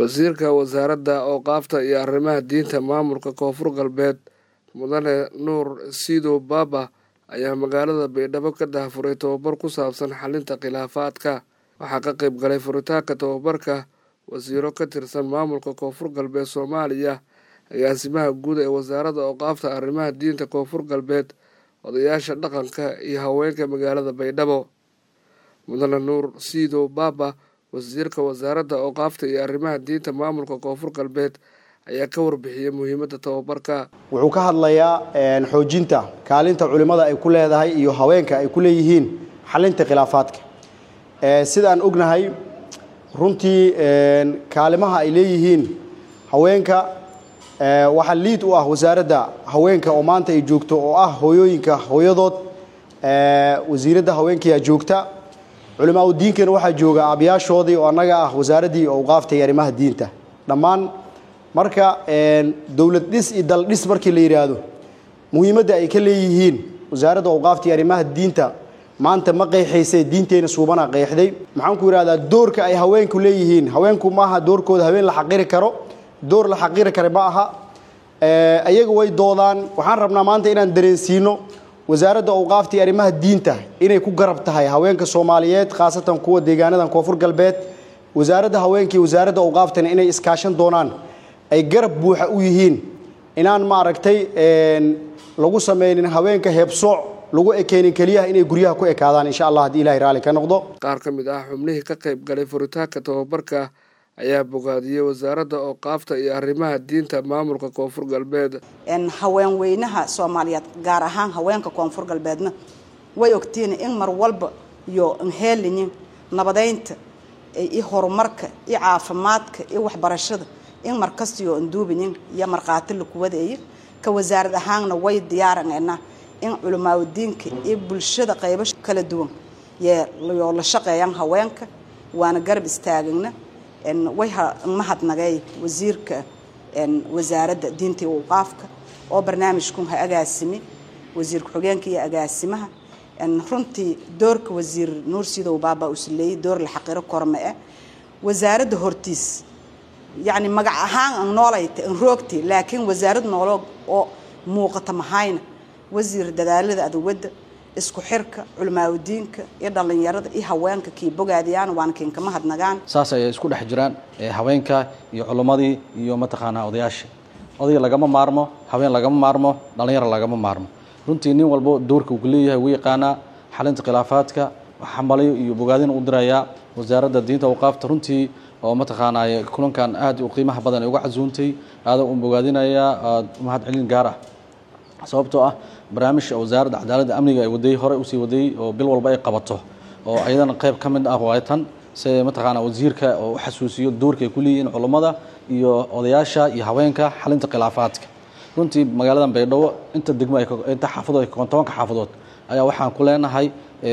wasiirka wasaaradda awqaafta iyo arrimaha diinta maamulka koonfur galbeed mudane nuur siidow baaba ayaa magaalada baydhabo ka daahfuray tobabar ku saabsan xalinta khilaafaadka waxaa ka qayb galay furitaanka tobabarka wasiiro ka tirsan maamulka koonfur galbeed soomaaliya agaasimaha guud ee wasaaradda awqaafta arrimaha diinta koonfur galbeed odayaasha dhaqanka iyo haweenka magaalada baydhabo mudane nuur siidow baaba wasiirka wasaaradda awqaafta iyo arrimaha diinta maamulka koonfur galbeed ayaa ka warbixiyey muhiimadda tobabarka wuxuu ka hadlayaa xoojinta kaalinta culimmada ay ku leedahay iyo haweenka ay ku leeyihiin xalinta khilaafaadka sidaan ognahay runtii kaalimaha ay leeyihiin haweenka waxaa liid u ah wasaaradda haweenka oo maanta ay joogto oo ah hooyooyinka hooyadood wasiiradda haweenkayaa joogta culimaa u diinkana waxaa jooga aabayaashoodii oo annaga ah wasaaraddii awqaafta iyo arrimaha diinta dhammaan marka dowlad dhis iyo dal dhis markii la yidhaahdo muhiimadda ay ka leeyihiin wasaaradda awqaafta iyo arrimaha diinta maanta ma qeexaysay diinteenna suubana qeexday maxaan ku yidhahdaa doorka ay haweenku leeyihiin haweenku maaha doorkooda haween la xaqiri karo door la xaqiri kara ma aha ayaga way doodaan waxaan rabnaa maanta inaan dareensiino wasaaradda awqaafta iyo arrimaha diinta inay ku garab tahay haweenka soomaaliyeed khaasatan kuwa deegaanadan koonfur galbeed wasaaradda haweenka iyo wasaaradda awqaaftana inay iskaashan doonaan ay garab buuxa u yihiin inaan maaragtay lagu samaynin haweenka heebsooc lagu ekeynin keliyaha inay guryaha ku ekaadaan insha allah haddii ilahay raalli ka noqdo qaar ka mid ah xubnihii ka qayb galay furitaanka tobabarka ayaa bogaadiyey wasaaradda awqaafta iyo arrimaha diinta maamulka koonfur galbeed haween weynaha soomaaliyeed gaar ahaan haweenka koonfur galbeedna way ogtiin in mar walba iyo nheelinin nabadeynta iyo horumarka iyo caafimaadka iyo waxbarashada in markastiyo anduubinin iyo markhaati lakuwadeeyo ka wasaarad ahaanna way diyaaranayna in culimaadudiinka iyo bulshada qaybo kala duwan yoo la shaqeeyaan haweenka waana garab istaagana way mahadnagay wasiirka wasaaradda diinta iyo awqaafka oo barnaamijkun ha agaasimi wasiir ku-xigeenka iyo agaasimaha runtii doorka wasiir nuur sidow baaba usleeyey door la xaqiro korma eh wasaaradda hortiis yacni magac ahaan an noolayta an roogti laakiin wasaarad nooloog oo muuqata mahayna wasiir dadaalada aduwadda isku xirka culimaadudiinka iyo dhallinyarada iyo haweenka kii bogaadiyaan waana kiin kama hadnagaan saas ayay isku dhex jiraan haweenka iyo culimmadii iyo mataqaanaa odayaasha odayga lagama maarmo haween lagama maarmo dhallinyaro lagama maarmo runtii nin walbo doorka uu ku leeyahay wuu yaqaanaa xalinta khilaafaadka xambalayo iyo bogaadina u dirayaa wasaaradda diinta awqaafta runtii oo mataqaanaa kulankan aad u qiimaha badan ay uga casuuntay aada u bogaadinayaa aad mahad celin gaar ah sababtoo ah barnaamijka wasaaradda cadaaladda amniga ay waday hore usii waday oo bil walba ay qabato oo ayadana qayb ka mid ah waatan si mataqaanaa wasiirka oo u xasuusiyo doorka ay ku leeyihiin culummada iyo odayaasha iyo haweenka xalinta khilaafaadka runtii magaaladan baydhabo inta degmo inta xaafadood tobanka xaafadood ayaa waxaan ku leenahay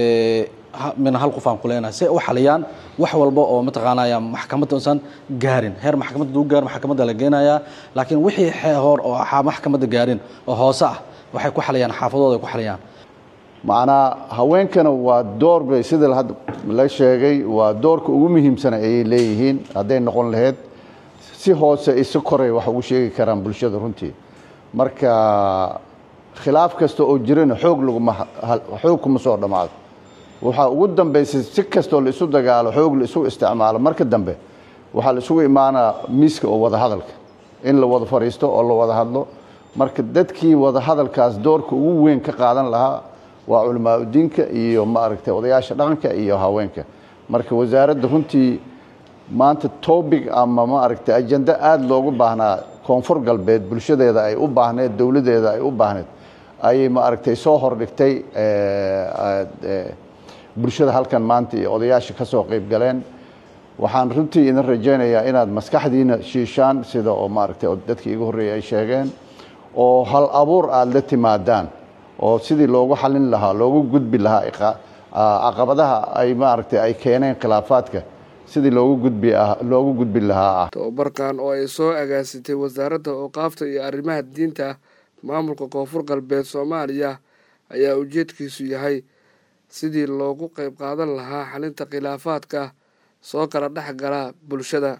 mina hal qof aan ku leenahay si ay u xaliyaan wax walba oo mataqaanaya maxkamadda usan gaarin heer maxkamadda duu gaar maxkamadda la geenayaa laakiin wixii hor oo maxkamadda gaarin oo hoose ah waxay ku xaliyaan xaafadooda ay ku xaliyaan macnaa haweenkana waa door bay sida hadda la sheegay waa doorka ugu muhiimsana ayay leeyihiin hadday noqon lahayd si hoose isi koray wax ugu sheegi karaan bulshada runtii marka khilaaf kasta oo jirana xoog laguma xoog kuma soo dhammaado waxaa ugu dambaysay si kastoo la isu dagaalo xoog la isu isticmaalo marka dambe waxaa la isugu imaanaa miiska oo wada hadalka in la wada fadhiisto oo la wada hadlo marka dadkii wada hadalkaas doorka ugu weyn ka qaadan lahaa waa culimaadudiinka iyo maaragtay odayaasha dhaqanka iyo haweenka marka wasaaradda runtii maanta topic ama maaragtay ajende aada loogu baahnaa koonfur galbeed bulshadeeda ay u baahneed dowladdeeda ay u baahneed ayay maaragtay soo hordhigtay bulshada halkan maanta iyo odayaasha ka soo qayb galeen waxaan runtii idin rajaynayaa inaad maskaxdiina shiishaan sida oo maaragtay dadkii igu horreeyay ay sheegeen oo hal abuur aada la timaadaan oo sidii loogu xalin lahaa loogu gudbi lahaa caqabadaha ay maaragtay ay keeneen khilaafaadka sidii loogu gudbi loogu gudbi lahaa ah tobabarkan oo ay soo agaasitay wasaaradda awqaafta iyo arrimaha diinta maamulka koonfur galbeed soomaaliya ayaa ujeedkiisu yahay sidii loogu qayb qaadan lahaa xalinta khilaafaadka soo kala dhex gala bulshada